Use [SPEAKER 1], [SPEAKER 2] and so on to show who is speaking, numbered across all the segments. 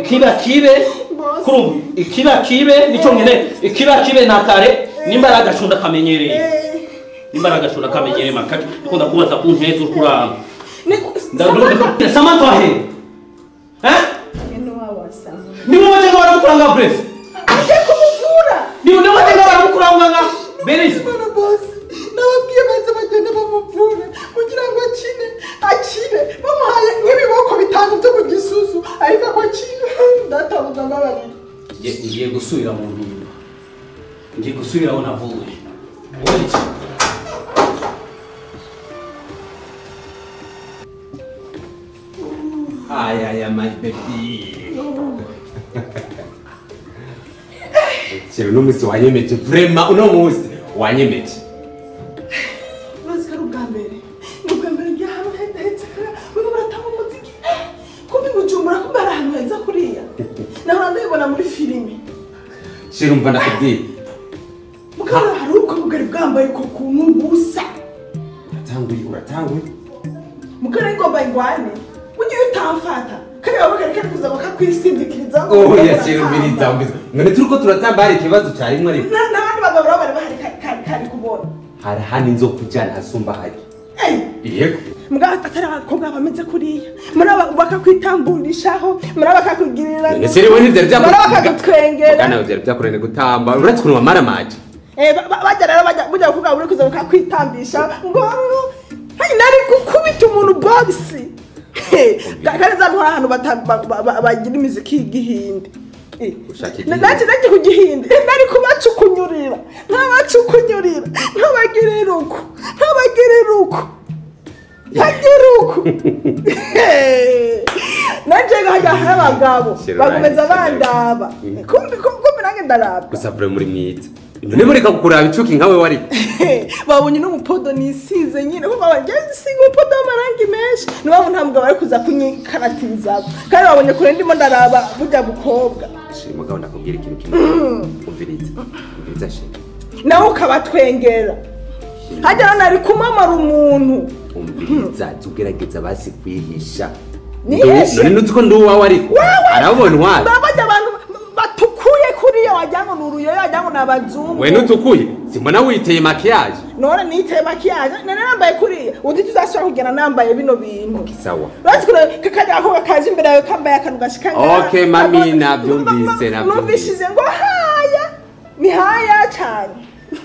[SPEAKER 1] ikiba kibe kuri ubu ikiba kibe nicyo nyine ikiba kibe na kare nimba ari agashunda kamenyereye nimba ari agashunda kamenyereye makake ikunda kubaza ku ntezi uri kuranga ndaduka samantha wahe eh ni wowe wajenga baramukuranga brese
[SPEAKER 2] ajya kumuvura
[SPEAKER 1] ni wowe wajenga baramukuranga nga berisi
[SPEAKER 2] Bwana bosi nababwiye baze bagende bamuvure kugira ngo akine akire bamuhaye nk'ibiboko bitanu byo mu gisusu ariko ko akine ndatabuza mbabarira
[SPEAKER 1] Ngiye- ngiye gusubira mu mpimba ngiye gusubira aho navuye wowe iki
[SPEAKER 3] Ay, ay, ay, my baby. Chero uno musi wanyemeje vrema uno musi wanyemeje
[SPEAKER 2] urazi ko ari ubwa mbere ni ubwa mbere ngiye ahantu hetse urimo uratanga umuziki kumbi bujumbura kumbi ari ahantu heza kuriya nahora ndabibona muri filime
[SPEAKER 3] Chero umva ndakubwiye
[SPEAKER 2] mukabura hari ubwo bugari bwambaye ko kuntu busa
[SPEAKER 3] uratanguye uratanguye
[SPEAKER 2] mukara ngomba ingwane ujye utamfata kariya bakari kari kuza bakakwisindikiriza
[SPEAKER 3] oya chero mbiriza umbiza none turiko turatamba hari ikibazo carimwe ariko
[SPEAKER 2] Na- n'abandi bagabo nabo bari bahari kari- kari kari kubona
[SPEAKER 3] hari hano inzokujana hasumba hari
[SPEAKER 2] Ey,
[SPEAKER 3] yego
[SPEAKER 2] mbwa atari abakobwa bameze kuriya muri aba bakakwitamburishaho muri aba bakakugirira
[SPEAKER 3] none chero we ntivyari
[SPEAKER 2] muri aba
[SPEAKER 3] vyakurengana
[SPEAKER 2] bakagutwengera
[SPEAKER 3] vyari vyakurengana gutamba uretse ukuntu wamaramaje
[SPEAKER 2] Eh, ba- ba- bajya rero bajya bujya kuvuga buri kuza bakakwitambisha ngo hari nari gukubita umuntu bogisi kandi za ntwara ahantu bata- ba- ba- ba- bagira imiziki y'igihinde Eh,
[SPEAKER 3] Ushaka
[SPEAKER 2] na-
[SPEAKER 3] igihinde?
[SPEAKER 2] nanjye nanjye ku gihinde Eh, nari kubacukunyurira nkabacukunyurira nkabagirira uko nkabagirira uko nkagira uko nanjye nkajya hari abagabo
[SPEAKER 3] Shira
[SPEAKER 2] bagomeza
[SPEAKER 3] right, shira right.
[SPEAKER 2] bandaba
[SPEAKER 3] Mm.
[SPEAKER 2] kumbi kumbi nanjye ndarabwa
[SPEAKER 3] gusa vure muri mwiza none mureka kukuraba icuki nkawe wari
[SPEAKER 2] babonye n'umupodo nisize nyine kuko babonye nisiga umupodo w'amarangi menshi niyo mpamvu nta mugabo ari kuza kunyikaratirizamo kandi babonye kure ndimo ndaraba burya bukobwa
[SPEAKER 3] shira mugabo ndakubwira ikintu kimwe umviriza umviriza shira
[SPEAKER 2] nawe ukabatwengera hajya hano ari kumamara umuntu
[SPEAKER 3] umviriza jya ugerageza basi kwihisha
[SPEAKER 2] Nihishe?
[SPEAKER 3] none nuzi ko ndi uwawe ariko arabona intwari
[SPEAKER 2] bajya abantu batukuye kuriya wagira ngo ni uruyoyo wagira ngo ni abazungu
[SPEAKER 3] we nutukuye simbona witeye makiyaje
[SPEAKER 2] none niteye makiyaje none nambaye kuriya uzi tuzashobora kugenda nambaye bino bintu
[SPEAKER 3] sawa
[SPEAKER 2] Uretse kure kakajya ako kaje imbere yawe kambaye akantu gashika ngaha.
[SPEAKER 3] Okay, mami,
[SPEAKER 2] Abo-
[SPEAKER 3] nabyumvise, nabyumvise.
[SPEAKER 2] numvishije ngo haya ni haya cyane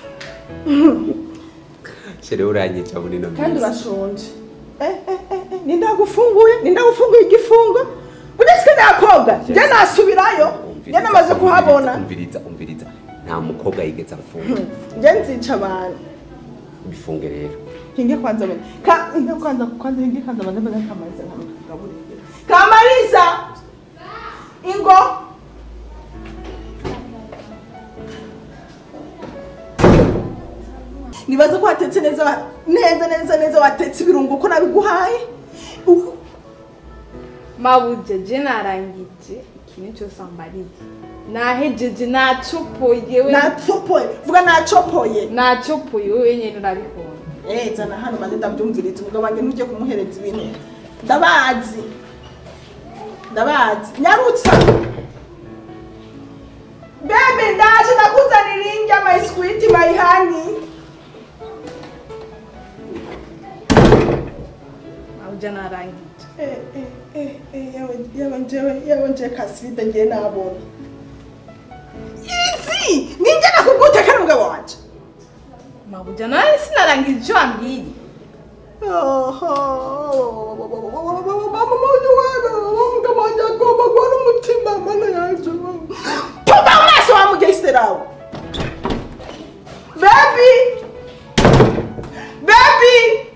[SPEAKER 3] shere uranyica bunino
[SPEAKER 2] kandi urashonje Eh, eh, eh, eh, ninde wagufunguye ninde wagufunguye igifungo udasike nakobwa njye nasubirayo njye namaze kuhabona
[SPEAKER 3] umviriza umviriza nta mukobwa yigeze afunga
[SPEAKER 2] njye nzica abantu
[SPEAKER 3] bifunge rero
[SPEAKER 2] hinge kwanza bane ka hinge kwanza kwanza hinge kwanza bane bane kamariza nkamagaburira kamariza ingo nibaza ko watetse neza wa- neza neza neza watetse ibirungo ko nabiguhaye U-
[SPEAKER 4] mabuja je narangije ikintu cyose ambariye nahejeje nacopoye we
[SPEAKER 2] nacopoye vuga nacopoye
[SPEAKER 4] nacopoye we wenyine urabikunda
[SPEAKER 2] Eh, zana hano maze ndabyumviriza umugabo wanjye ntujye kumuhereza ibintu ndabazi ndabazi nyarutsa bebe ndaje nakuzanira indya my sweet my honey
[SPEAKER 4] mabuja narangije
[SPEAKER 2] Eh, eh, eh, eh, yawe yawe njyewe yawe njyewe kasivide ngiye nabona izi ninjye nakugutekera umugabo wanjye
[SPEAKER 4] mabuja nawe sinarangije icyo wambwiye
[SPEAKER 2] umugabo wanjye agomba guha n'umutima mana yanjye tuba mu maso wa mugesera we bebi bebi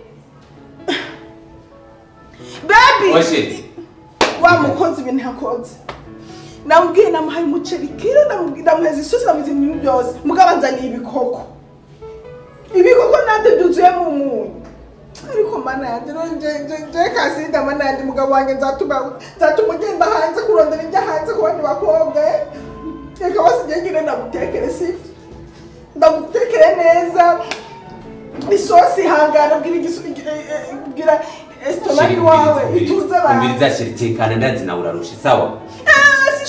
[SPEAKER 2] bebi
[SPEAKER 3] Osheri.
[SPEAKER 2] wa mukozi ibintu yakoze namubwiye namuhaye umuceri kiro namubwiye ndamuheza isosi namuheza ibintu byose mugabo anzaniye ibikoko ibikoko nabyo byuzuyemo umunyu ariko mana yanjye nje kasinda mana yanjye umugabo wanjye nzatuma nzatuma ugenda hanze kurondera ibyo hanze ku bandi bakobwa eh. reka basigaye nyine ndagutekere sibyo ndagutekere neza isosi ihangana bwira igisu- eh, eh, bwira esitomari wawe ituze abantu
[SPEAKER 3] umviriza sheri tekana ndazi nawe urarusha sawa
[SPEAKER 2] Ah,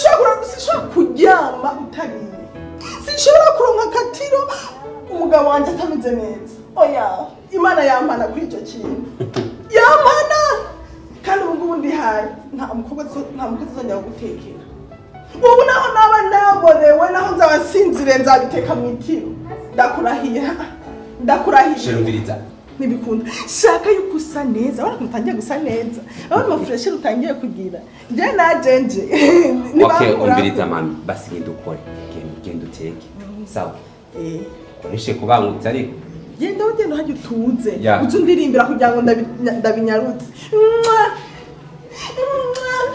[SPEAKER 2] sinshobora kuryama utariye sinshobora kuronka akatiro umugabo wanjye atameze neza oya imana yampana kuri icyo kintu yampana kandi ubu ngubu ndihaye nta mukobwa zo- nta mukozi uzongera gutekera ubu naho naba naborewe naho nzaba nsinzire nzabiteka mu itiro ndakurahira ndakurahira
[SPEAKER 3] sherumviriza
[SPEAKER 2] ntibikunda shaka yuko usa neza urabona ko utangiye gusa neza urabona amafureshi utangiye kugira njye najenje
[SPEAKER 3] okay umviriza mami basi genda ukore genda genda uteke sawa koreshe kubangutse ariko
[SPEAKER 2] genda ugenda uhajya utuze
[SPEAKER 3] Ya.
[SPEAKER 2] uze undirimbira kugira ngo ndabi- ndabinyarutse Mwah! Mwah!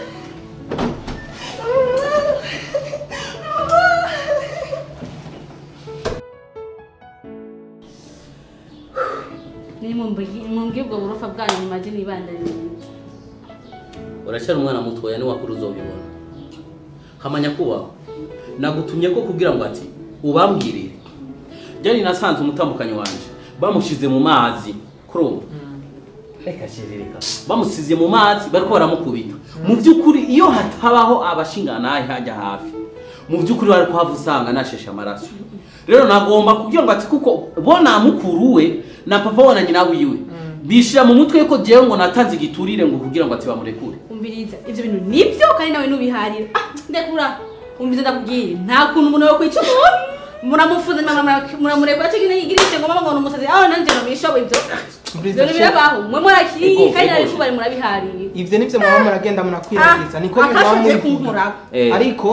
[SPEAKER 2] Mwah!
[SPEAKER 5] nimumbwiye ubwo burofa bwanyu mumaze nibandanye
[SPEAKER 1] uracyari umwana mutoya niwakuru uzobibona hamanya kubaho nagutumye ko kugira ngo ati ubambwirire byari nasanze umutambukanyi wanje bamushize mu mazi kurumva reka shirereka bamusize mu mazi bariko baramukubita mu by'ukuri iyo hatabaho abashinganaye hajya hafi mu by'ukuri bari kuhava usanga nasheshe amaraso rero nagomba kugira ngo ati kuko bo na mukuru we na papa we na nyina wiwe bishira mu mutwe ko jewe ngo natanze igiturire ngo kugira ngo ati bamurekure
[SPEAKER 5] umviriza ibyo bintu nibyo kandi nawe nubiharira ah ndekura umviriza ndakubwire nta kuntu umuntu yakwica umuntu muramufuze muramurekura cyo gine yigirishe ngo mama ngo numusazi aho nanje no bishoboye ibyo ibyo birabaho mwe murakiri
[SPEAKER 1] Ego,
[SPEAKER 5] kandi nawe
[SPEAKER 1] ego.
[SPEAKER 5] kubari murabihariye
[SPEAKER 6] ivyo nivyo mwaba muragenda munakwiragiza niko mwaba
[SPEAKER 5] akashoje
[SPEAKER 6] mubivuga
[SPEAKER 5] kunkurako
[SPEAKER 1] Eh.
[SPEAKER 6] ariko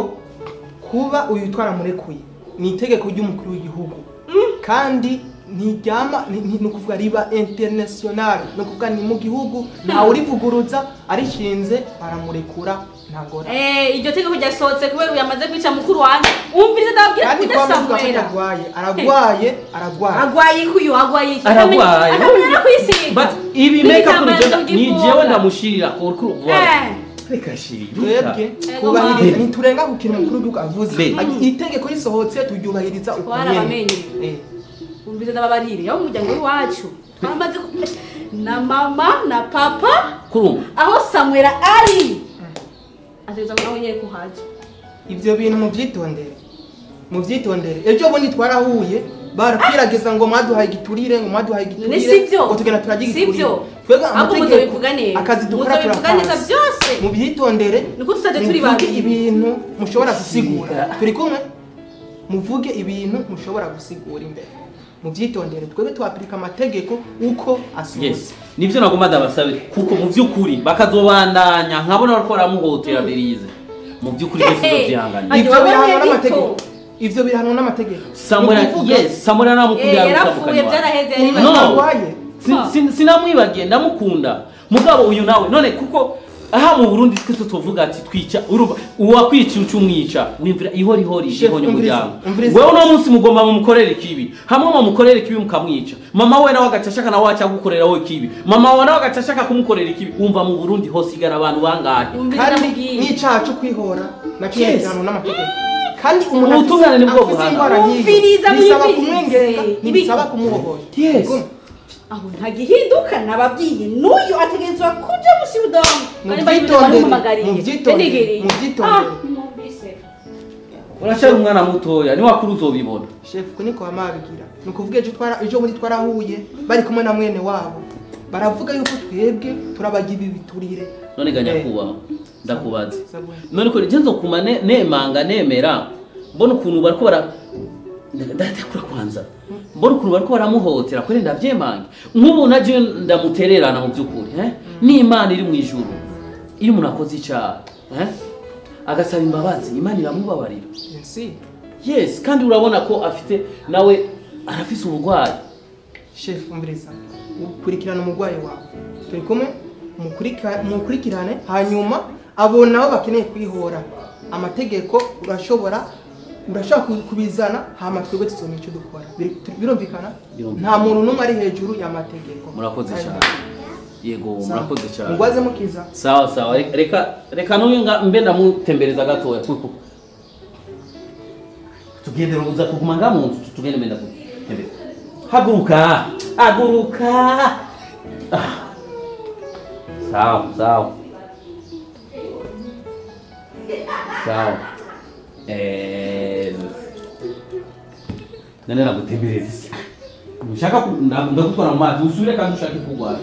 [SPEAKER 6] kuba uyu twaramurekuye ni itegeko ry'umukuru w'igihugu kandi ntiryama ni ni- ni ukuvuga riba international ni ukuvuga ni mu gihugu ntawe urivuguruza arishinze baramurekura ntagora
[SPEAKER 5] Eh, iryo tegeko ryasohotse kubera yamaze kwica mukuru wanjye umviriza ndababwira
[SPEAKER 6] kandi
[SPEAKER 5] kujya
[SPEAKER 6] kuba muvuga ko
[SPEAKER 5] samwera
[SPEAKER 6] atarwaye aragwaye aragwaye
[SPEAKER 5] agwaye kuyu agwaye iki
[SPEAKER 1] aragwaye
[SPEAKER 5] akamenya kwisiga
[SPEAKER 1] but ibi make up
[SPEAKER 5] N'ibitambaro
[SPEAKER 1] ni
[SPEAKER 5] by'ivuga.
[SPEAKER 1] jewe ndamushirira ko kuri
[SPEAKER 5] Eh.
[SPEAKER 1] reka shirira
[SPEAKER 6] twebwe
[SPEAKER 5] Ego
[SPEAKER 6] twubahiriza
[SPEAKER 1] mama.
[SPEAKER 6] ntiturenga ku kintu umukuru w'igihugu avuze
[SPEAKER 1] Be.
[SPEAKER 6] Agi- itegeko risohotse turyubahiriza uko nyene
[SPEAKER 5] Twarabamenye.
[SPEAKER 6] Eh.
[SPEAKER 5] umviriza ndababarire aho umuryango w'iwacu twamaze ku- na mama na papa
[SPEAKER 1] kurumva
[SPEAKER 5] aho samwera ari ategereza ngo nawe nyine kuhaja
[SPEAKER 6] ivyo bintu muvyitondere muvyitondere ejo bundi twarahuye barakwiragiza ngo mwaduhaye igiturire ngo mwaduhaye
[SPEAKER 5] none
[SPEAKER 6] igiturire
[SPEAKER 5] sivyo
[SPEAKER 6] ngo tugenda turagira igiturire
[SPEAKER 5] sivyo
[SPEAKER 6] twebwe
[SPEAKER 5] ahubwo
[SPEAKER 6] amategeko
[SPEAKER 5] muzobivuga neza
[SPEAKER 6] akazi dukora
[SPEAKER 5] muzobivuga neza
[SPEAKER 6] turakazi
[SPEAKER 5] byose
[SPEAKER 6] mubyitondere
[SPEAKER 5] niko tutaje turi
[SPEAKER 6] muvuge
[SPEAKER 5] babiri
[SPEAKER 6] ibintu mushobora gusigura turi kumwe muvuge ibintu mushobora gusigura imbere mubyitondere twebwe twapirika amategeko uko asohotse
[SPEAKER 1] yes nivyo nagomba ndabasabe kuko mu by'ukuri bakazobandanya nkabona bariko baramuhotera berize mu by'ukuri byose
[SPEAKER 5] Hehe.
[SPEAKER 1] uzovyihanganira
[SPEAKER 5] Ati
[SPEAKER 6] ivyo
[SPEAKER 5] wowe
[SPEAKER 6] bihanwa
[SPEAKER 5] Benito.
[SPEAKER 6] n'amategeko ivyo bihanwa n'amategeko
[SPEAKER 1] samura
[SPEAKER 6] Ni ukuvuga-
[SPEAKER 1] yes samura namukunda
[SPEAKER 5] Eh,
[SPEAKER 1] yarutandukanye
[SPEAKER 5] yarapfuye byaraheze yari
[SPEAKER 6] umuntu
[SPEAKER 1] No.
[SPEAKER 6] arwaye
[SPEAKER 1] Si- si- sinamwibagiye ndamukunda mugabo uyu nawe none kuko aha mu burundi twese tuvuga ati twica uruba uwakwica uca umwica wimvira ihorihori
[SPEAKER 6] Chef,
[SPEAKER 1] ihonye
[SPEAKER 6] umviriza,
[SPEAKER 1] umuryango
[SPEAKER 6] umviriza.
[SPEAKER 1] wewe uno munsi mugomba mumukorera ikibi hamwe mumukorera ikibi mukamwica mama we nawe agaca ashaka nawe aca gukorera we ikibi mama we nawe agaca ashaka kumukorera ikibi wumva mu burundi hosigara abantu bangahe
[SPEAKER 5] umviriza
[SPEAKER 6] kandi
[SPEAKER 5] ndamubwire
[SPEAKER 6] n'icaha cyo kwihora nacyo
[SPEAKER 1] Yes.
[SPEAKER 6] gihanwa n'amategeko kandi umuntu
[SPEAKER 1] Ubutungane
[SPEAKER 6] afise-
[SPEAKER 1] nibwo
[SPEAKER 6] afise
[SPEAKER 1] buhana.
[SPEAKER 6] indwara nk'iyo
[SPEAKER 5] Umviriza,
[SPEAKER 6] bisaba
[SPEAKER 5] mwumvirize.
[SPEAKER 6] kumwengenga
[SPEAKER 5] Ibi-
[SPEAKER 6] ntibisaba kumuhohora
[SPEAKER 1] Yes.
[SPEAKER 6] Kumva?
[SPEAKER 5] aho ntagihinduka nababwiye n'uyu ategerezwa kuja musi udomo
[SPEAKER 6] Muvyitondere, muvyitondere, muvyitondere.
[SPEAKER 1] uracyari umwana mutoya niwakuru uzobibona
[SPEAKER 6] shefu ko niko bamabigira ni ukuvuga ejo twara ejo bundi twarahuye bari kumwe na mwene wabo baravuga yuko twebwe turabagira ibiturire
[SPEAKER 1] none ga
[SPEAKER 6] Eh.
[SPEAKER 1] nyakubahwa ndakubaza
[SPEAKER 6] Sabwe.
[SPEAKER 1] none ko rigenzo kuma ne- nemanga nemera mbona ukuntu bariko bara ndatekura kwanza mbona ukuntu bariko baramuhotera kuri ndavyemange nk'ubu naje ndamutererana mu by'ukuri eh n'imana iri mu ijuru iyo umuntu akoze icaha eh agasaba imbabazi imana iramubabarira
[SPEAKER 6] si
[SPEAKER 1] yes kandi urabona ko afite nawe arafise uburwayi
[SPEAKER 6] shefu umviriza ukurikirana umurwayi wawe turi kumwe mukurika- mukurikirane hanyuma abo nabo bakeneye kwihora amategeko urashobora urashobora ku- kubizana hama twebwe tuzomenya icyo dukora Biri- tu- birumvikana
[SPEAKER 1] Birumvikana.
[SPEAKER 6] nta muntu n'umwe ari hejuru y'amategeko
[SPEAKER 1] murakoze cyane yego
[SPEAKER 6] Sawa.
[SPEAKER 1] murakoze cyane
[SPEAKER 6] mugwaze mukiza
[SPEAKER 1] sawa sawa Re- reka reka n'uyu nga- mbe ndamutembereza gatoya kuko tugende uza kuguma nga mu nzu tugende mbe ndakutembereza haguruka haguruka Ah. sawa sawa sawa Eh, nane nagutembereza isi ushaka ku- nda- ndagutwara mu mazi usubire kandi ushake kugwara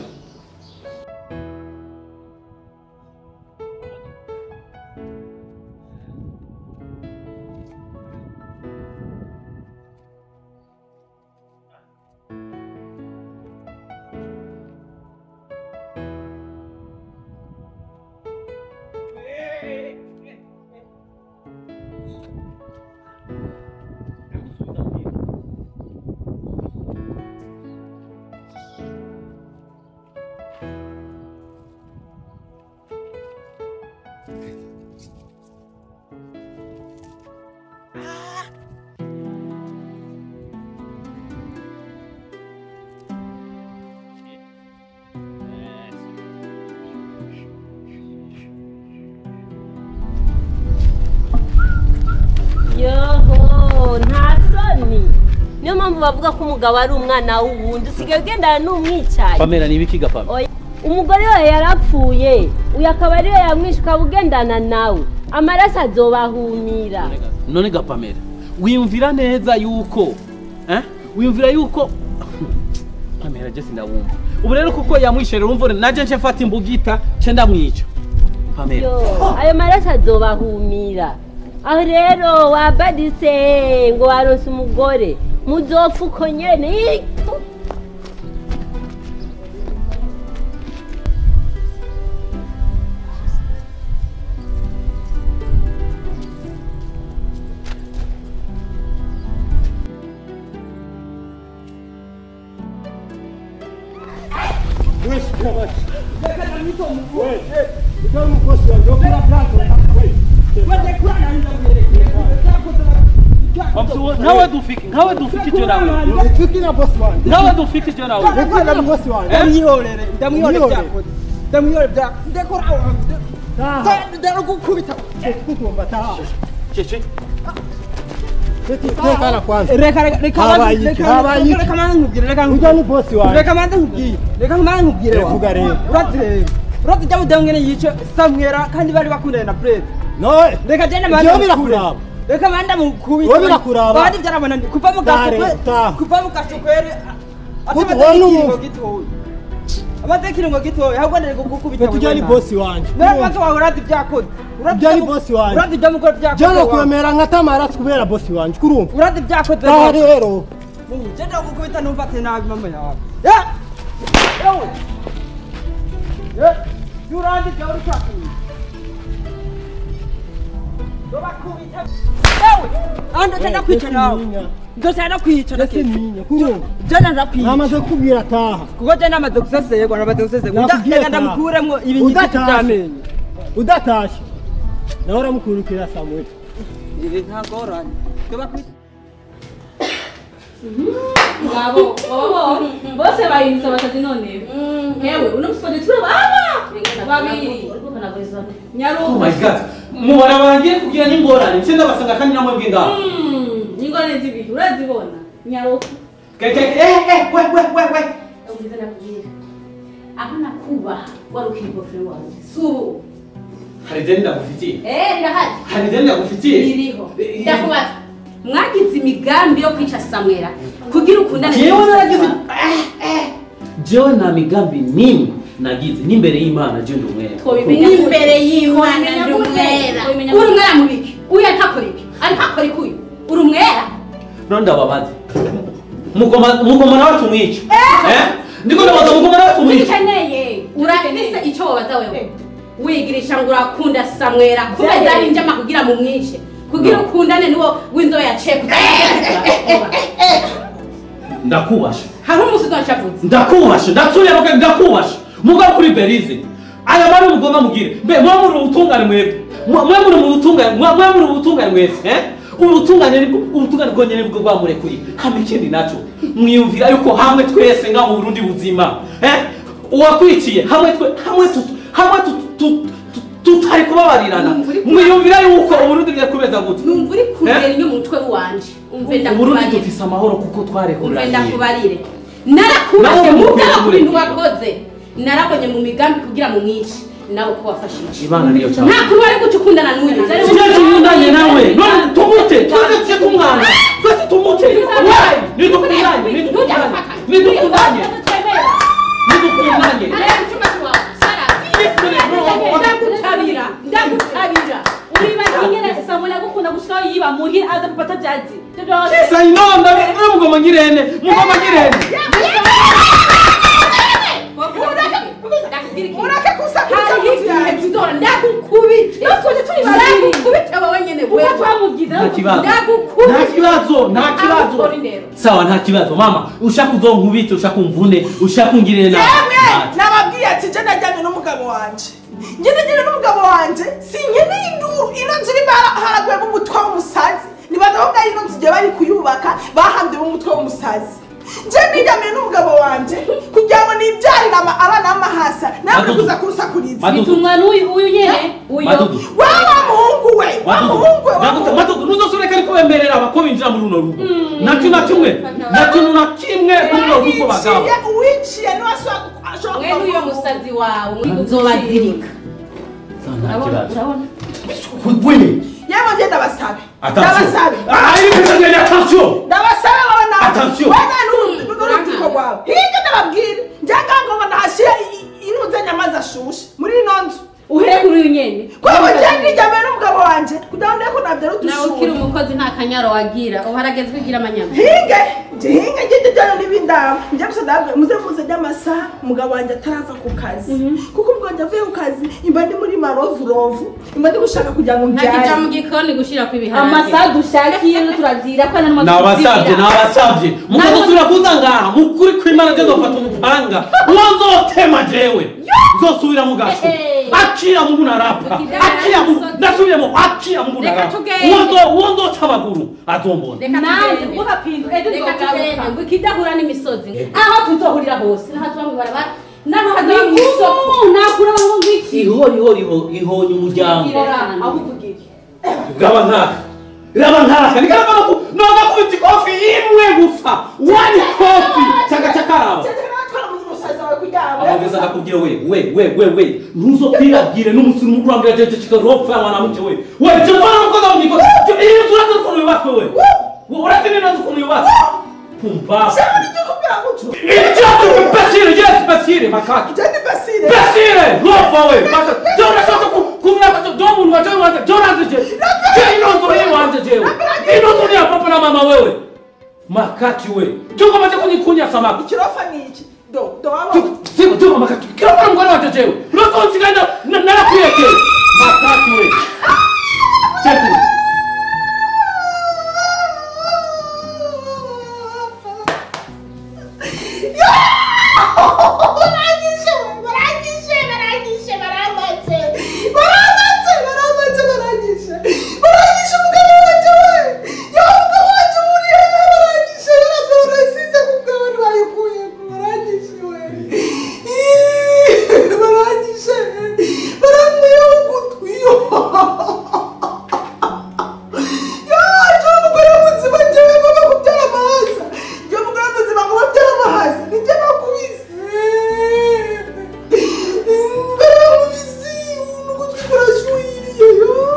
[SPEAKER 7] yoho nta soni niyo mpamvu bavuga ko umugabo ari umwana w'uwundi usigaye ugendana n'umwicaye
[SPEAKER 1] pamela ni ibiki gapama
[SPEAKER 7] Oya, umugore we yarapfuye uyu akaba ariwe yamwishe ukaba ugendana nawe amaraso azobahumira
[SPEAKER 1] none gapamela wiyumvira neza yuko eh? wiyumvira yuko pamela je sindawumva ubu rero kuko yamwishere urumva naje nce mfata imbugita nce ndamwica pamela
[SPEAKER 7] yo ayo maraso azobahumira aho rero wabaditse ngo waronse umugore muzopfa uko nyene Ih!
[SPEAKER 1] nkawe dufiki nkawe dufiki je nawe
[SPEAKER 6] Fikira boss wanjye.
[SPEAKER 1] nkawe dufiki je nawe
[SPEAKER 6] Fikira na boss wanjye.
[SPEAKER 8] ndamwihorere ndamwihorere
[SPEAKER 6] Mwihorere.
[SPEAKER 8] byakoze ndamwihorere bya ndekora
[SPEAKER 6] Taha.
[SPEAKER 8] ndaragukubita
[SPEAKER 6] Kukumba taha.
[SPEAKER 1] cece
[SPEAKER 6] Tekana kwanza.
[SPEAKER 8] reka reka reka
[SPEAKER 6] Habaye iki?
[SPEAKER 8] reka
[SPEAKER 6] Habaye iki?
[SPEAKER 8] reka manze nkubwire reka
[SPEAKER 6] Ujya
[SPEAKER 8] nkubwire
[SPEAKER 6] ni boss wanjye.
[SPEAKER 8] reka manze nkubwire reka manze nkubwire wa
[SPEAKER 6] Revuga rero.
[SPEAKER 8] urati rero urati jya mudamu ngene yice samwera kandi bari bakundana na Fred
[SPEAKER 6] No.
[SPEAKER 8] reka jene
[SPEAKER 6] Ibyo
[SPEAKER 8] manze
[SPEAKER 6] birakuraba.
[SPEAKER 8] reka manda mukubita
[SPEAKER 6] Wowe birakuraba.
[SPEAKER 8] bandi byarabona ndi kuva mu
[SPEAKER 6] Taha
[SPEAKER 8] gaso
[SPEAKER 6] rero, taha.
[SPEAKER 8] kuva mu gaso kwere
[SPEAKER 6] Kutu
[SPEAKER 8] atamaze
[SPEAKER 6] wowe
[SPEAKER 8] ikiringo
[SPEAKER 6] n'ubu.
[SPEAKER 8] gitoya amaze ikiringo gitoya ahubwo ndari gukubita
[SPEAKER 6] Ujya ni boss wanjye.
[SPEAKER 8] None mpaka wawe urati byakoze urati
[SPEAKER 6] Ujya ni
[SPEAKER 8] ibyo-
[SPEAKER 6] boss wanjye.
[SPEAKER 8] urati ibyo mukora byakoze
[SPEAKER 6] Jana
[SPEAKER 8] wa-
[SPEAKER 6] kwemera nka tamara kubera boss wanjye kurumva.
[SPEAKER 8] urati byakoze
[SPEAKER 6] Taha
[SPEAKER 8] wa-
[SPEAKER 6] rero.
[SPEAKER 8] Jenda gukubita numva ati nabi mama yawe. Ya! Yewe! Ye! Yurandi byawe uri kwakira. Ndobakubita. Yewe! Aha ndotenda kwica nawe. Ndotenda kwica
[SPEAKER 6] Ndetse ninya kurumva.
[SPEAKER 8] Jenda ndakwica.
[SPEAKER 6] Namaze kubwira taha.
[SPEAKER 8] Kuko jenda amaze gusesegwa namaze gusesegwa.
[SPEAKER 6] Nakubwiye
[SPEAKER 8] Reka
[SPEAKER 6] taha.
[SPEAKER 8] ndamukuremwo ibinyita
[SPEAKER 6] Udatashye.
[SPEAKER 8] by'amenyo.
[SPEAKER 6] Udatashye. Nawe uramukurikira Samuel.
[SPEAKER 8] Eh, ntagoranye. Ndobakubita.
[SPEAKER 5] ngabo baba bose bahindutse abasazi none yewe uno musipode turabana babiri
[SPEAKER 1] oh
[SPEAKER 5] nyaruko
[SPEAKER 1] my god mubara bangiye kugira n'ingorane nse ndabasanga kandi namwe bw'ingaho
[SPEAKER 5] ingorane z'ibiri urazibona nyaruko
[SPEAKER 1] keke eh eh we we we we
[SPEAKER 5] ubwiza nakubwira aho nakubaha wari ukiri boyfriend wawe si ubu
[SPEAKER 1] hari ideni ndagufitiye
[SPEAKER 5] eh rirahari
[SPEAKER 1] hari ideni ndagufitiye
[SPEAKER 5] ririho ndakubaza mwagize imigambi yo kwica samwera kugira ukundane
[SPEAKER 1] jewe
[SPEAKER 5] n'umusazi
[SPEAKER 1] naragize
[SPEAKER 5] wawe.
[SPEAKER 1] jewe nta migambi n'imwe nagize n'imbere y'imana je ndi umwere
[SPEAKER 5] twabimenya imbere y'imana ndi umwera uri umwera mu biki uyu atakora iki ariko akora iki uyu uri umwera
[SPEAKER 1] none ndababaza mugoma mugoma nawe tumwica eh ndiko ndabaza mugoma nawe tumwica
[SPEAKER 5] ukeneye urafise icyo wabaza wewe wigirisha ngo urakunda samwera kubera ari njama kugira mu mwice kugira ukundane n'uwo w'inzobe yaciye kugira
[SPEAKER 1] ndakubasha
[SPEAKER 5] hari umusi udashavutse
[SPEAKER 1] ndakubasha ndatuyeruke ndakubasha mugabo kuri berize aya mari mugomba mugire mbe mwe muri ubutungane mwebwe mwe mwe muri mu butungane mwe mwe muri ubutungane mwebwe eh ubutungane nibwo ubutungane bwonyene nibwo bwamurekuye hama ikindi naco mwiyumvira yuko hamwe twese nga mu Burundi buzima eh uwakwiciye hamwe twe hamwe tu hamwe tu tu- tu- tutari kubabarirana mwiyumvira yuko uburundi bwiye kubeza gute
[SPEAKER 5] numva uri kugera inyo mu mutwe wanje umve
[SPEAKER 1] uburundi
[SPEAKER 5] ndakubarire
[SPEAKER 1] dufise amahoro kuko
[SPEAKER 5] umve
[SPEAKER 1] twarekuraniye
[SPEAKER 5] ndakubarire narakubashe
[SPEAKER 1] Nawe
[SPEAKER 5] mugabo
[SPEAKER 1] mukwiye
[SPEAKER 5] ku bintu
[SPEAKER 1] kumureka.
[SPEAKER 5] wakoze narabonye mu migambi kugira mu mwici nawe ko wafashije
[SPEAKER 1] ibana niyo cyane
[SPEAKER 5] nta kuri wari guca ukundana n'uyu
[SPEAKER 1] Sijya tumundanye nawe none tumute twese tujye tumwana twese tumute wayi nidukundanye nidukundanye nidukundanye nidukundanye
[SPEAKER 5] ndagutabira ndagutabira uribaza ingene samula gukunda gushikaho yiba muhira aza gufata byazi ibyo byose
[SPEAKER 1] kisa inonda mwe mugoma ngirene mugoma ngirene
[SPEAKER 2] mureke kusakuriza mu byanjye
[SPEAKER 5] ndagukubite ndagukubite wowe nyene wewe twamugize
[SPEAKER 1] Nta kibazo. nta
[SPEAKER 5] ndagukubite
[SPEAKER 1] kibazo nta kibazo
[SPEAKER 5] Akora indero.
[SPEAKER 1] sawa nta kibazo mama ushaka uzonkubite ushaka umvune ushaka ungirire nabi
[SPEAKER 2] yemwe nababwiye ati je najyanye n'umugabo wanje njye najyanye n'umugabo wanje sinkeneye induru ino nzu irimo haraguyemo umutwe w'umusazi nibaza ko bwari ino nzu igihe bari kuyubaka bahambye umutwe w'umusazi njye nijyamiye n'umugabo wanje kugira ngo nibyarire ama- abana b'amahasa nawe
[SPEAKER 1] Madudu.
[SPEAKER 2] kuza kurusakuriza
[SPEAKER 1] Madudu.
[SPEAKER 5] bitumwa n'uyu uyu nyene uyo
[SPEAKER 1] Madudu.
[SPEAKER 2] wa wa muhungu we wa muhungu we wa muhungu
[SPEAKER 1] madudu ntuzosubire ariko bemerera abako binjira muri runo rugo na kintu na kimwe na kintu na kimwe muri runo rugo bagabo
[SPEAKER 2] Uwiciye- uwiciye niwe ashobora ashobora
[SPEAKER 5] mwe n'uyo
[SPEAKER 2] kuva mu-
[SPEAKER 5] musazi wawe nzobazirika
[SPEAKER 1] nta kibazo
[SPEAKER 5] urabona
[SPEAKER 1] wewe
[SPEAKER 2] yewe njye ndabasabe
[SPEAKER 1] attention
[SPEAKER 2] ndabasabe
[SPEAKER 1] ah il faut que attention
[SPEAKER 2] ndabasabe wowe nawe
[SPEAKER 1] Attention.
[SPEAKER 2] wowe n'urubyiruko rwawe hirya ndababwira njyaga ngo ndahashyira inuze nyamazi ashushe muri ino nzu
[SPEAKER 5] uhere kuri uyu nyene
[SPEAKER 2] kuko njye nijyamiye n'umugabo wanjye kugira ngo ndebe ko nabyara
[SPEAKER 5] nawe ukiri
[SPEAKER 2] udushuri
[SPEAKER 5] umukozi nta kanyaro wagira ubu harageze kwigira amanyama
[SPEAKER 2] hinge njye hinge njye njyana n'ibindaba njye gusa ndababwira muze muze ry'amasaha umugabo wanjye atarava ku kazi kuko ubwo njye avuye ku kazi imba ndi muri marovurovu imba ndi gushaka kugira ngo
[SPEAKER 5] ntakija
[SPEAKER 2] mbyare
[SPEAKER 5] mu gikoni gushira ku ibiharage
[SPEAKER 4] amasaha dushakiye turazira ko nta
[SPEAKER 1] nabasabye nabasabye mukazosubira kuza ngaha mukuri kw'imana nje nzofata umupanga uwo nzotema jewe nzosubira mu gasho akira mungu narapa akira mungu ndasubiremo akira mungu
[SPEAKER 5] Reka
[SPEAKER 1] narapa
[SPEAKER 5] tugende.
[SPEAKER 1] uwo nzo- uwo nzoca amaguru azombona
[SPEAKER 5] reka
[SPEAKER 4] nanjye
[SPEAKER 5] tugende
[SPEAKER 4] guhapinga ejo
[SPEAKER 5] reka tugende
[SPEAKER 4] nzogaruka
[SPEAKER 5] ngo ikidahura n'imisozi aho tuzohurira hose naho tuba mu ibarabara naho hajya mu isoko
[SPEAKER 4] nakura ngo ngiki
[SPEAKER 1] ihori ihori ihonye umuryango
[SPEAKER 4] aho uvuga iki
[SPEAKER 1] raba nkaka raba nkaka nikaraba noga kubita ikofi imwe gusa wani kofi chaka chakaraba abageza akakubwira we we we we we ntuzokwirabwire n'umusiri umukurambira jeje kikaropfa mwanamke we we je mbona mukoza mu giko iyo turaza ukuntu yubatswe we we uretse neza ukuntu yubatswe pumbafu icyatsi imbesire yes imbesire makaki imbesire ropfa we maka je urashaka kumenya ko do muntu waje wanje je uraje je je ino nzu ni wanje jewe ino nzu ni ya papa na mama wewe makaki we je ukomeje kunikunya samaki
[SPEAKER 2] ikirofa ni iki do do waba
[SPEAKER 1] Sema sema makati. Kila mara mwana wa jejewe. Unako nsigana na na kuyeke. Makati we. Cheku.
[SPEAKER 2] barangije barangije barangije baramatse baramatse baramatse barangije barangije umugabo wanjye we ya umugabo wanjye uriye barangije yaravye urasize ku bwawe ntibayikuye barangije we Ih, barangije baramwiyeho ugutwi yaje umugore muzima njyewe ngomba kubyara amahaza njyewe umugore muzima ngo babyara amahaza nijye bakubise baramubise n'ugutwi kurashuhiriye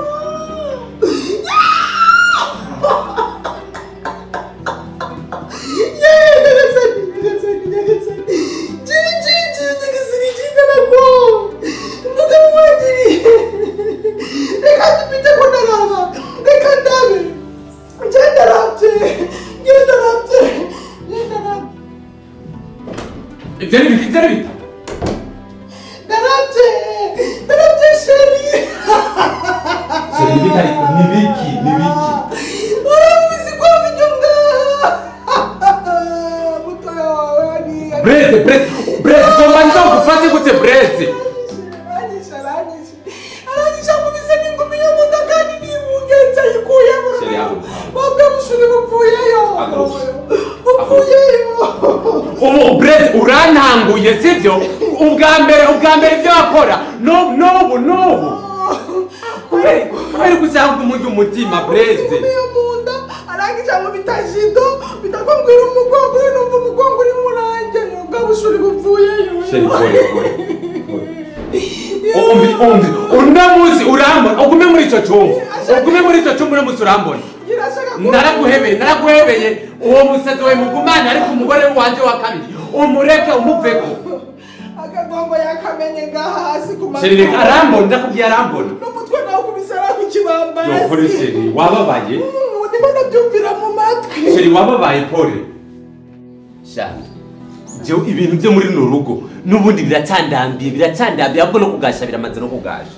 [SPEAKER 2] nyagasani nyagasani nyagasani jiri jiri jiri nyagasani jindanako umugabo wangiriye reka dupite ko ndaraba reka ndabe njye ndarabye njye ndarabye njye ndarabye
[SPEAKER 1] Ibyo ni biki? Ibyo ni biki?
[SPEAKER 2] ndarabye ndarabye sheri
[SPEAKER 1] Sheri, ni biki ariko? Ni biki? Ni biki?
[SPEAKER 2] uramuzi ko mfite ubwa mutoya wawe ari
[SPEAKER 3] Breze, breze, breze, tombanza ukufate gute breze?
[SPEAKER 2] aranyishe aranyishe aranyishe akubise n'ingumi yo mu nda kandi n'ibungenzi ayikuyemo
[SPEAKER 3] Sheri, haguruka.
[SPEAKER 2] wabwe bushuri bupfuyeyo
[SPEAKER 3] Haguruka.
[SPEAKER 2] bupfuyeyo
[SPEAKER 3] Ubu breze urantanguye sibyo? Ubwa mbere, ubwa mbere ibyo wakora. No, n'ubu, n'ubu. Kubera kubera gusanga umujyi umutima breze.
[SPEAKER 2] yo mu nda arangije ngo bitajido bitakwambwira umugongo uri numva umugongo uri murange bwa bushuri bupfuyeyo
[SPEAKER 3] Sheri, pole, pole, pole. umvi umvi uno munsi urambona ugume muri icyo cyumba ugume muri icyo cyumba uno munsi urambona
[SPEAKER 2] irashaka ko
[SPEAKER 3] naraguhebeye naraguhebeye uwo musazi wawe mugumane ariko umugore wanjye wa kabiri umureke umuveko
[SPEAKER 2] akagongo yakamenye ngaha hasi ku
[SPEAKER 3] sheri reka arambona ndakubwiye arambona
[SPEAKER 2] n'umutwe nawe kubisara ku kibambasi
[SPEAKER 3] yokore sheri wababaye
[SPEAKER 2] Mm, ndimo ndabyumvira mu matwi
[SPEAKER 3] sheri wababaye pole shani jewe ibintu byo muri runo rugo n'ubundi biracandambiye biracandambiye ahubwo no kugasha biramaze no kugasha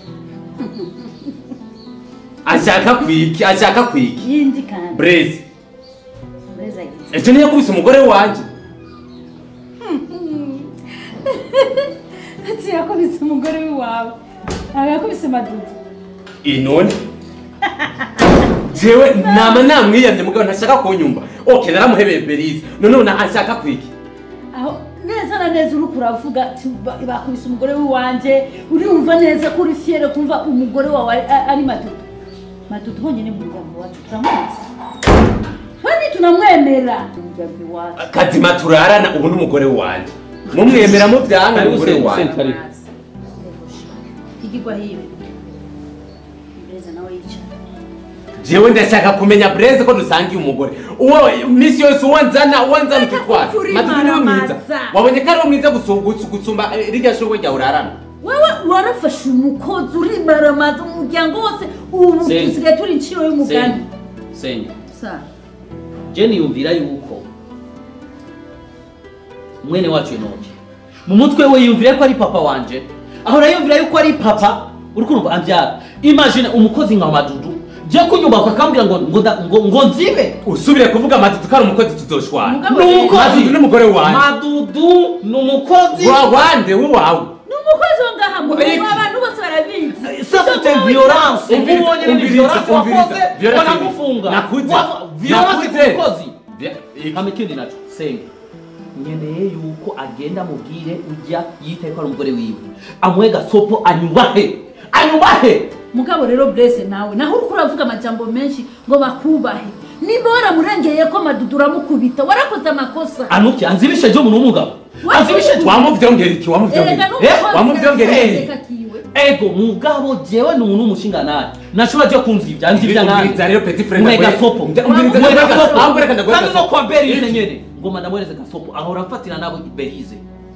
[SPEAKER 3] ashaka kwiki ashaka kwiki
[SPEAKER 9] yindi kandi
[SPEAKER 3] breze
[SPEAKER 9] Breza agize
[SPEAKER 3] ejo niyo yakubise umugore wanjye
[SPEAKER 9] ati yakubise umugore w'iwawe ntabwo yakubise madudu
[SPEAKER 3] inone jewe nama namwiyamye mugabo ntashaka kunyumva ok naramuhebeye berize none ashaka kwiki
[SPEAKER 9] aho neza na neza uri kuravuga ati ba- bakubise umugore w'iwanjye urumva neza ko uri fiyere kumva umugore wawe ari- a- ari madudu madudu honyine mu muryango wacu turamuzi kandi tunamwemera mu muryango iwacu
[SPEAKER 3] kazima turarana ubu n'umugore wanjye mumwemera mubyanga
[SPEAKER 1] karibu
[SPEAKER 3] umugore
[SPEAKER 1] sente
[SPEAKER 3] wanjye
[SPEAKER 1] sente karibu
[SPEAKER 9] igigwa hiwe Breza nawe yicara
[SPEAKER 3] jewe ndashaka kumenya breze ko dusangiye umugore uwo misi yose uwo nzana uwo nzana ukitwara
[SPEAKER 9] Uri
[SPEAKER 3] madudu niwe mwiza
[SPEAKER 9] maramaza.
[SPEAKER 3] wabonye ko ari we mwiza gusu- gusu- gusumba eh, rirya shurwe ryawe urarana
[SPEAKER 9] wewe warafashe umukozi urimaramaza umuryango wose ubu
[SPEAKER 1] Senge.
[SPEAKER 9] dusigaye turi inciro y'umugani
[SPEAKER 1] senge senge
[SPEAKER 9] Sa.
[SPEAKER 1] je niyumvira yuko mwene wacu enoke mu mutwe we yumvira ko ari papa wanje ahora yumvira yuko ari papa uri kumva ambyara imagine umukozi nka madudu je kunyubaka akambwira ngo ngo nda- ngo ngo nzibe
[SPEAKER 3] usubire kuvuga madudu ko ari umukozi tuzoshwana
[SPEAKER 9] Mugabo
[SPEAKER 1] ni
[SPEAKER 9] rero-
[SPEAKER 1] umukozi
[SPEAKER 3] madudu n'umugore wanjye
[SPEAKER 1] madudu ni umukozi
[SPEAKER 3] wa wande w'iwawe
[SPEAKER 9] ni umukozi wo ngaha mu
[SPEAKER 3] Iki.
[SPEAKER 9] rugo abantu bose barabizi
[SPEAKER 1] ça c'est une violence
[SPEAKER 3] Umviriza,
[SPEAKER 1] ubonye ni
[SPEAKER 3] umviriza,
[SPEAKER 1] violence
[SPEAKER 3] umviriza.
[SPEAKER 1] wakoze
[SPEAKER 3] Violence
[SPEAKER 1] wanamufunga
[SPEAKER 3] nakuze.
[SPEAKER 1] Wa- violence
[SPEAKER 3] Nakuze.
[SPEAKER 1] ku mukozi
[SPEAKER 3] Bya- iki.
[SPEAKER 1] hama ikindi naco senga nkeneye yuko agenda amubwire ujya yitaye ko ari umugore wiwe amuhe gasopo anyubahe anyubahe
[SPEAKER 9] mugabo rero Blaise nawe naho uriko uravuga amajambo menshi ngo bakubahe niba waramurengeye ko madudu uramukubita warakoze amakosa
[SPEAKER 1] anuki anzibishe jo umuntu w'umugabo
[SPEAKER 9] Wa-
[SPEAKER 1] anzibishe jo
[SPEAKER 3] wamuvyongera iki wamuvyongera
[SPEAKER 9] erega
[SPEAKER 3] iki? Eh, wamuvyongera iki
[SPEAKER 9] n'umukozi kiwe
[SPEAKER 1] ego mugabo jewe ni umuntu w'umushinga naye nashobora je kunzivya anzivya
[SPEAKER 3] Umviriza rero petit frère
[SPEAKER 1] Muhe
[SPEAKER 3] ndaguhe-
[SPEAKER 1] gasopo
[SPEAKER 3] Umviriza
[SPEAKER 1] Muhe
[SPEAKER 3] ndaguhe
[SPEAKER 1] gasopo.
[SPEAKER 3] gasopo. Ahubwo reka ndaguhe
[SPEAKER 1] kandi no
[SPEAKER 3] gasopo.
[SPEAKER 1] kwa berize nyene ngoma ndamwereze gasopo ahora mfatira nabo berize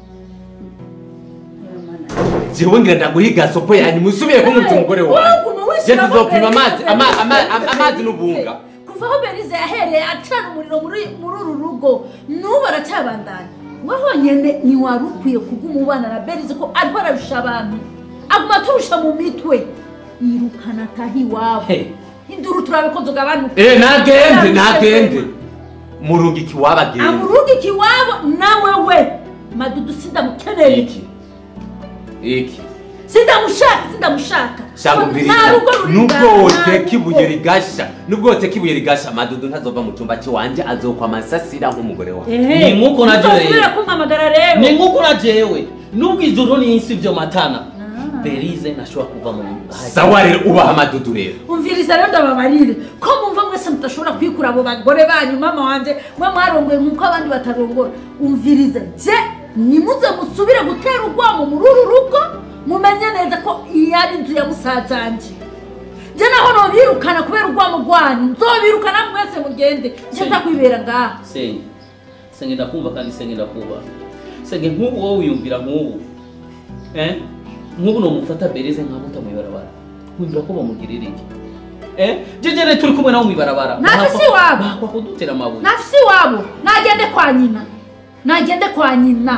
[SPEAKER 3] jewe ngira ndaguha igasopo yanyu musubiye kumwita umugore wanjye je tuzopima amazi ama- ama- ama- amazi n'ubunga
[SPEAKER 9] kuva aho berize yahereye acana umuriro muri muri uru rugo n'ubu aracyabandanya we honyine ntiwari ukwiye kuguma ubana na berize ko ariko ararusha abantu aguma aturusha mu mitwe yirukana ataha iwabo
[SPEAKER 1] Hey.
[SPEAKER 9] induru turabikoze ugabanuka
[SPEAKER 3] eh nagende nagende murungiki wabagenda
[SPEAKER 9] amurungika iwabo nawe we madudu sindamukeneye
[SPEAKER 3] iki iki
[SPEAKER 9] sindamushaka sindamushaka
[SPEAKER 3] shaka umviriza
[SPEAKER 9] nta rugo ruri
[SPEAKER 3] nubwo
[SPEAKER 9] ngaha,
[SPEAKER 3] woteka
[SPEAKER 9] nta
[SPEAKER 3] ibuye
[SPEAKER 9] rugo.
[SPEAKER 3] rigasha nubwo woteka ibuye rigasha madudu ntazova mu cyumba cy'iwanje azokwa amasasira nk'umugore wawe
[SPEAKER 9] Ehe,
[SPEAKER 1] Ni nk'uko na
[SPEAKER 9] uzosubira
[SPEAKER 1] Joel.
[SPEAKER 9] kumpamagara rero
[SPEAKER 1] ni nk'uko na jewe nubwo ijuru n'isi vyo matana berize ntashobora kuva mu
[SPEAKER 3] sawa rero ubaha amadudu rero
[SPEAKER 9] umviriza rero ndababarire ko mumva mwese mudashobora kwikura abo bagore banyu mama wanje mwe mwarongoye nk'uko abandi batarongora umviriza je nimuze musubire gutera urwamo muri uru rugo mumenye neza ko iyi ari inzu ya musazanje je naho nobirukana kubera urwamo rwanyu nzobirukana mwese mugende je nza kwibera ngaha
[SPEAKER 1] senge senge ndakumva kandi senge ndakuba senge nk'ubu wowe wiyumvira nk'ubu eh nk'ubu nomufata berize nkamuta mu ibarabara nkumvira ko bamugirira iki eh jejere turi kumwe nawe mu ibarabara
[SPEAKER 9] Ntafise iwabo.
[SPEAKER 1] bakwa kudutera amabuye
[SPEAKER 9] nafise iwabo nagende kwa nyina nagende kwa nyina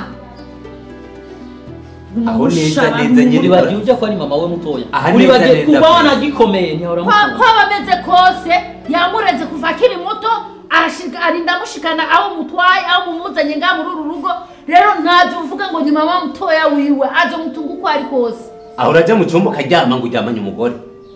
[SPEAKER 3] Aho neza,
[SPEAKER 9] Umusha
[SPEAKER 3] neza nyine.
[SPEAKER 1] uribagiye ujya ko ari mama we mutoya
[SPEAKER 3] Aha neza,
[SPEAKER 1] uribagiye
[SPEAKER 3] neza,
[SPEAKER 1] kuba
[SPEAKER 3] pe.
[SPEAKER 1] wanagikomeye ntihora
[SPEAKER 9] kwa
[SPEAKER 1] mukunda
[SPEAKER 9] kwaba ameze kose yamureze kuva akiri muto arashika- arinda amushikana aho mutwaye aho mumuzanye ngaha muri uru rugo rero ntabyo uvuga ngo ni mama mutoya wiwe aje mutunga uko ari kose
[SPEAKER 3] aho urajya mu cyumba ukaryama ngo uryamanye umugore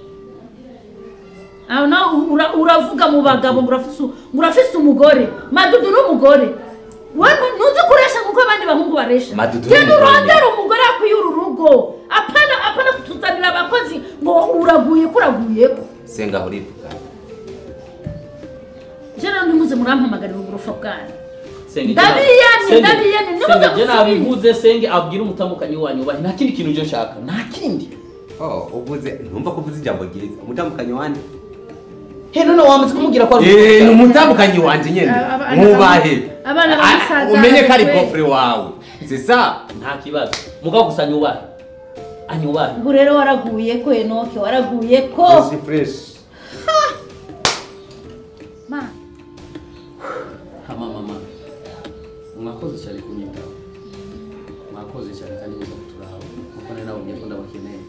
[SPEAKER 9] aho nawe ura- uravuga mu bagabo ngo urafise ngo urafise umugore madudu n'umugore we nu- ntuzi kuresha nk'uko abandi bahungu baresha
[SPEAKER 3] Madudu
[SPEAKER 9] genda
[SPEAKER 3] n'umugore
[SPEAKER 9] urondere umugore akwiye uru rugo apana apana kutuzanira abakozi ngo uraguye ko uraguyeko
[SPEAKER 3] senga aho urivuga
[SPEAKER 9] je rero ntimuze murampamagarira uburofa bwanyu
[SPEAKER 1] Senge,
[SPEAKER 9] Ndabiyamye,
[SPEAKER 1] Senge,
[SPEAKER 9] ndabiyamye, nimuze
[SPEAKER 1] Senge, je
[SPEAKER 9] gusubira.
[SPEAKER 1] nabivuze senge abwira umutamukanyi wanyu ubahe nta kindi kintu uje nshaka nta kindi
[SPEAKER 3] Oh, uvuze ntumva ko uvuze ijambo ryiza umutambukanyi wanje
[SPEAKER 1] he none wamaze kumubwira ko ari
[SPEAKER 3] Eh, ni umutambukanyi wanje nyene
[SPEAKER 9] Aba- abana
[SPEAKER 3] mwubahe
[SPEAKER 9] ba- abana ba
[SPEAKER 3] Ah,
[SPEAKER 9] musaza
[SPEAKER 3] umenye ko ari
[SPEAKER 9] we.
[SPEAKER 3] gofre wawe c'est ça
[SPEAKER 1] nta kibazo mugabo gusa anyubahe anyubahe
[SPEAKER 9] ubu rero waraguye ko enoke waraguye ko
[SPEAKER 3] Fresh, fresh
[SPEAKER 9] Ma,
[SPEAKER 1] hama mama mwakoze cyane kunyitaho mwakoze cyane kandi muza kuturaba kuko nari nababwiye ko ndabakeneye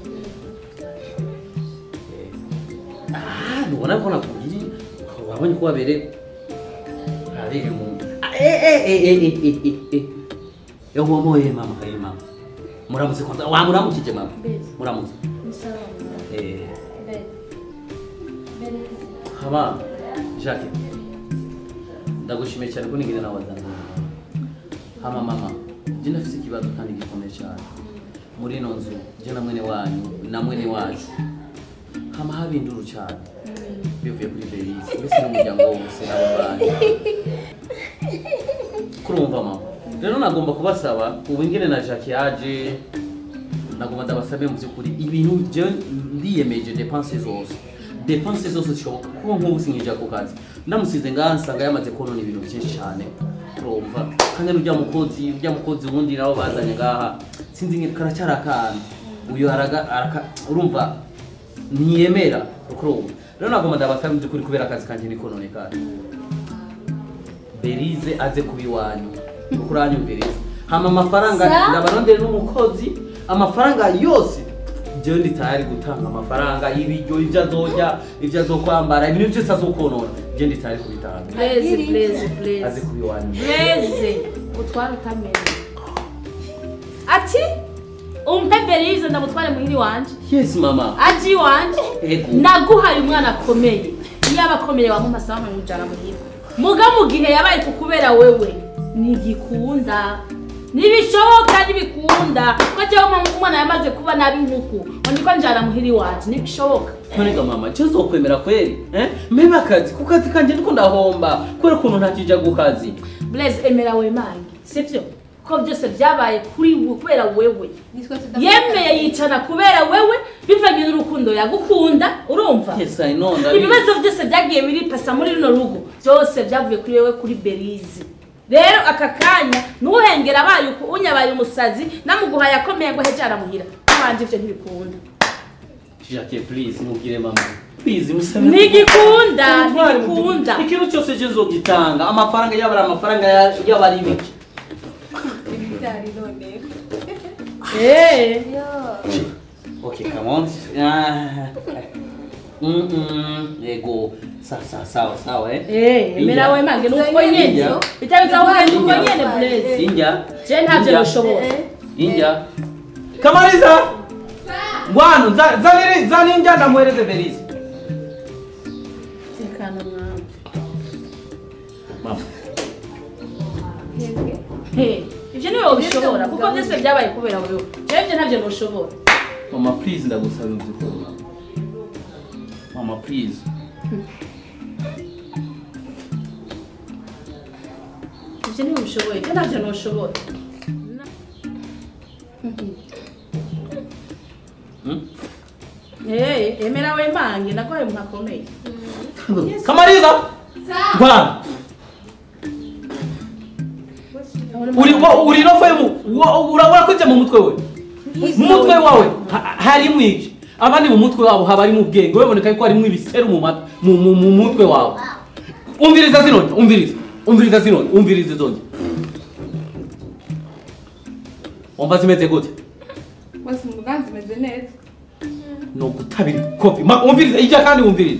[SPEAKER 1] Eh, ah ntubona ko nakubwira wabonye ko wabereye arire mu Ah, eh eh eh eh eh eh eh eh ewo moye mama eh mama muramutse kwanza wa muramukije mama muramutse eh hama Jacques ndagushimiye cyane ko nigeze nawe wazana hama mama njye ndafite ikibazo kandi gikomeye cyane muri ino nzu njye na mwene wanyu na mwene wacu hama haba induru cyane bivuye kuri berize mbese n'umuryango wose n'ababanyi kurumva mama rero nagomba kubasaba ubu ingene na Jacques yaje nagomba ndabasabe mu by'ukuri ibintu jewe ndiyemeje depense zose depense zose zishoboka kuko nk'ubu sinkija ku kazi ndamusize ngaha nsanga yamaze konona ibintu byinshi cyane urumva kandi n'urya mukozi urya mukozi wundi nabo bazanye ngaha sinzi nge karacyari akana uyu araga araka urumva ntiyemera urumva rero nagomba ndabasabe mu by'ukuri kubera akazi kanjye nikononekara berize aze kuba iwanyu kuko uranyumviriza hama amafaranga
[SPEAKER 9] Sa?
[SPEAKER 1] ndabarondere n'umukozi amafaranga yose jewe ndi tayari gutanga amafaranga y'ibiryo ibyo azorya ibyo azokwambara ibintu byose azokonona je ndi tayari kubitanga
[SPEAKER 5] Blaze, blaze,
[SPEAKER 1] aze
[SPEAKER 5] blaze.
[SPEAKER 1] kuba iwanyu
[SPEAKER 5] Blaze, utware utamenya. Ati, umpe Berize ndamutware muhiri wanje.
[SPEAKER 1] yes mama
[SPEAKER 5] Aji iwanje.
[SPEAKER 1] Ego.
[SPEAKER 5] Naguhaye umwana akomeye. Iyo aba akomeye wampa sawa nkamujana muhira. Muga mu gihe yabaye kukubera wewe. Nigikunda. Nibishoboka nibikunda. Ko jewe umwana yamaze kuba nabi nkuku. Ngo ndiko njana muhiri wanje. Nibishoboka.
[SPEAKER 1] nonega mama je uzokwemera kweli eh mpeba akazi ku kazi kanje ndiko ndahomba kubera ukuntu ntakija ku kazi
[SPEAKER 5] Blaze emera wemange. Sivyo? Ko byose byabaye kuri we kubera wewe. yemeye yicana kubera wewe bivanye n'urukundo yagukunda urumva
[SPEAKER 1] yes i know ndabizi.
[SPEAKER 5] ibibazo byose byagiye biripasa muri rino rugo byose byavuye kuri wewe kuri berize rero aka kanya ntuhengera abaye uku unyabaye umusazi namuguhaye akomeye ngo heje aramuhira kubanje ivyo ntibikunda
[SPEAKER 1] Jacques please mubwire mama please musabe
[SPEAKER 5] ntigikunda
[SPEAKER 1] Ntwari mu
[SPEAKER 5] ntigikunda
[SPEAKER 1] gihugu. ikintu cyose je nzogitanga amafaranga yaba ari amafaranga ya- yaba ari ibiki
[SPEAKER 5] Eh.
[SPEAKER 1] Okay, come on. Ah. Mm -mm. Yego. Sawa sawa sawa sawa eh.
[SPEAKER 5] Eh, emera wemange nuko nyene
[SPEAKER 1] Inja.
[SPEAKER 5] bitabiza kugenda uko
[SPEAKER 1] Inja.
[SPEAKER 5] nyene blaze
[SPEAKER 1] Inja.
[SPEAKER 5] je ntavyo
[SPEAKER 1] Inja.
[SPEAKER 5] bishobora
[SPEAKER 1] Inja. Kamaliza. Ngwano za- zaniri zaninja ndamuhereze Berize.
[SPEAKER 5] tekana mwana
[SPEAKER 1] Mama.
[SPEAKER 5] Hey, ivyo niwe wabishobora kuko byose byabaye kubera wewe jewe ivyo ntavyo noshobora
[SPEAKER 1] Mama please ndagusaba imvukuru mama. Mama please.
[SPEAKER 5] ivyo niwe ubishoboye ivyo ntavyo noshobora
[SPEAKER 1] Hmm?
[SPEAKER 5] Eh, emera wemange naguhaye umuntu akomeye
[SPEAKER 1] Kamaliza. Ngwano. Uri wa- uri no femu. Urabona ko mu mutwe we. Mu mutwe wawe ha- harimo iki? Abandi mu mutwe wabo haba harimo ubwenge. Wewe boneka ko harimo ibiseru mu mat- mu mu- mu mutwe wawe. Umviriza zino, umviriza. Umviriza zino, umviriza zonje. Wumva zimeze gute?
[SPEAKER 4] bose umuganzi umeze neza
[SPEAKER 1] No gutabira kopi. Ma umviriza ijya kandi umviriza.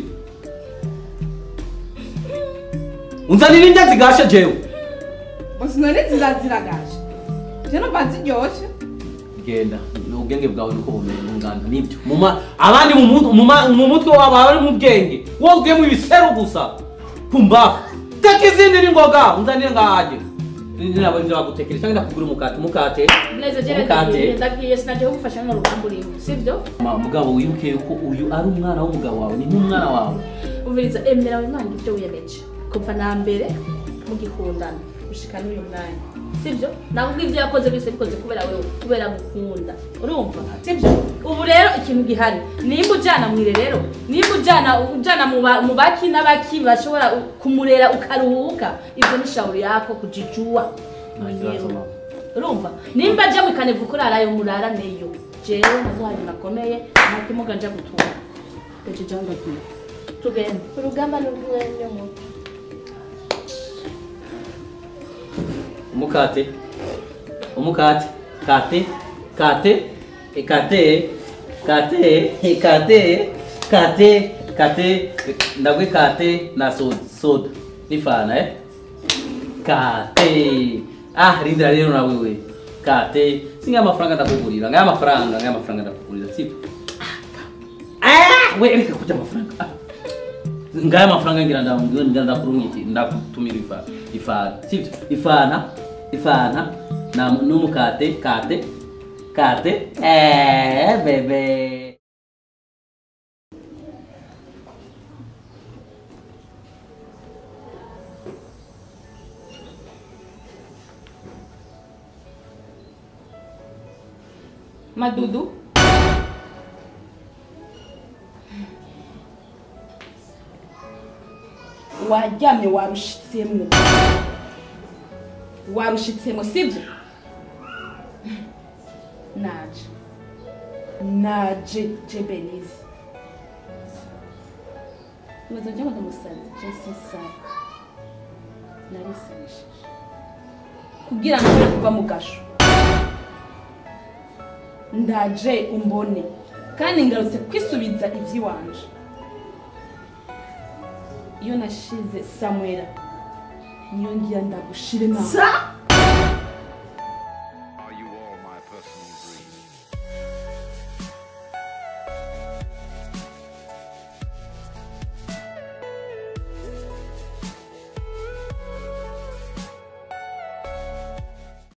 [SPEAKER 1] Unzanira indya zigashe jewe.
[SPEAKER 4] bose none ziraziragaje je numva ziryoshe
[SPEAKER 1] genda ubwenge bwawe nuko bumenye nganda nibyo muma abandi mu mu- mu ma- mu mutwe wabo bari mu bwenge wowe ugiyemo ibiseru gusa pumbafu teka izindi ni ngoga unzanire ngahaje nabo nje bagutekera cyangwa ndakugura umukate umukate
[SPEAKER 5] blaze je
[SPEAKER 1] umukate
[SPEAKER 5] ndagiye ndagiye sinaje kugufasha no rugamba urimo sivyo
[SPEAKER 1] Ma- mugabo wibuke yuko uyu ari umwana w'umugabo wawe ni nk'umwana wawe
[SPEAKER 5] umviriza emera wemange ivyo wiyemeje kuva na mbere mugikundana gushika n'uyu mwanya sibyo ntabwo ibyo yakoze byose bikoze kubera wewe kubera gukunda urumva sibyo ubu rero ikintu gihari nimba ujyana mu irerero nimba ujyana ujyana mu ba- mu baki n'abaki bashobora kumurera ukaruhuka ibyo ni shauri yako kujijua mwenyewe urumva nimba ajya mu ikanevu kurarayo muraraneyo jewe namuhaye nakomeye ntakimuga nja gutura ejo jya ndagiye tugende
[SPEAKER 7] urugamba ni urw'umwanya muto
[SPEAKER 1] umukate umukate kate kate kate kate kate kate kate ndagwe kate na soda soda nifana eh kate ah rindira rero na wewe kate singa amafaranga ndakugurira ngaya amafaranga ngaya amafaranga ndakugurira sibyo ah we reka kuja amafaranga ah. ngaya amafaranga ngira ndamubwira ngira ndakurungiki ndakutumira ifa ifana sibyo ifana ifana na n'umukate kate kate eh bebe
[SPEAKER 5] madudu waryamye warushitsemo warushitsemo sibyo naje naje je benize umaze njya ngo ndamusazi je sisara narisabishije kugira ngo nshobore kuva mu gasho ndaje umbone kandi ngarutse kwisubiza iby'iwanje iyo nashize samwera niyo ngira ndagushire nawe
[SPEAKER 2] sa